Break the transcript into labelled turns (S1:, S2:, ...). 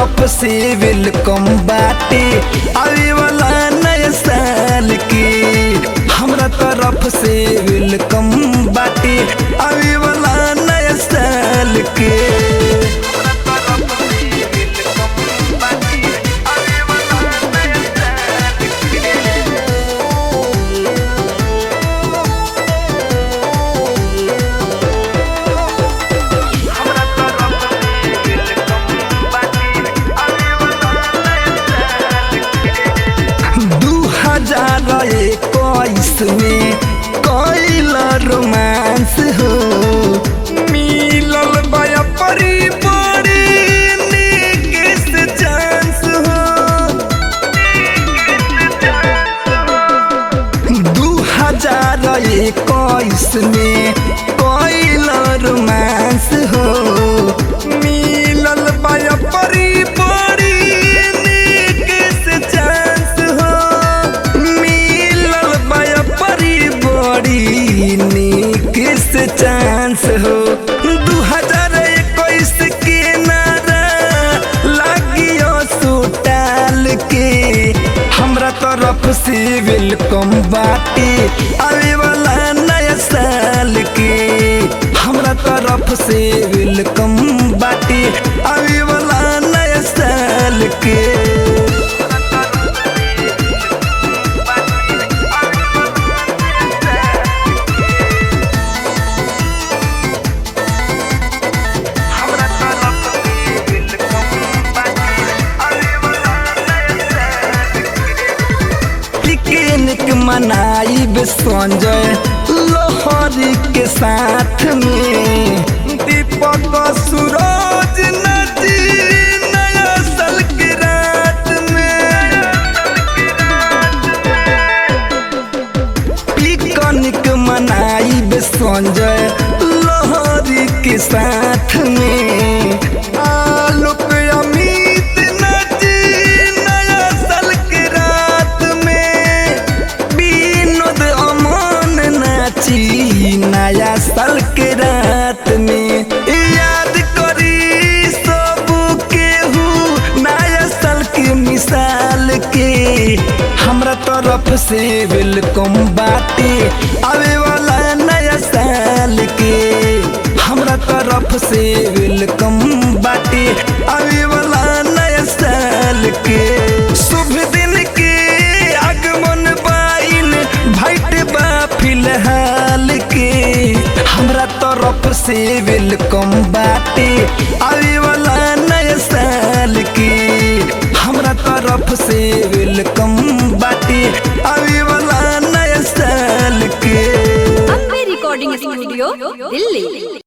S1: तरफ से वेलकम बाटे आवे वाला नया साल के हमरा तरफ से वेलकम बाटे आवे वाला नया साल के दू हजार इक्कीस में कैल रोमांस हो मिलल बया परी बड़ी नीक से चांस हो दू हजार इक्कीस में कैल रोमांस हो मिलल बया परी बड़ी नीक से चांस हो मिलल बया परी बड़ी नीक से चांस हो दू हजार इक्कीस के नारा लागियो सुटाल के हमरा तरफ से वेलकम बाटे आवे वाला नया साल के हमरा तरफ से वेलकम बाटे आवे वाला नया साल के पिकनिक मनाइब संजय लोहरी के साथ में दीपक सूरज नदी नया साल के रात में पिकनिक मनाइब संजय लोहरी के साथ में आलोक अमित नदी नया साल के रात में विनोद अमन नाची नया साल के रात में याद करी सब केहू नया साल के मिसाल के हमरा तरफ से वेलकम बाटे आवे वाला नया साल के हमरा तरफ से वेलकम बाटे आवे वाला नया साल के शुभ दिन के आगमन बाइन भाइट बा फिलहाल के हमरा तरफ से वेलकम बाटे आवे वाला नया साल के हमरा तरफ से वेलकम बाटे आवे वाला नया साल के
S2: अम्बे रिकॉर्डिंग स्टूडियो दिल्ली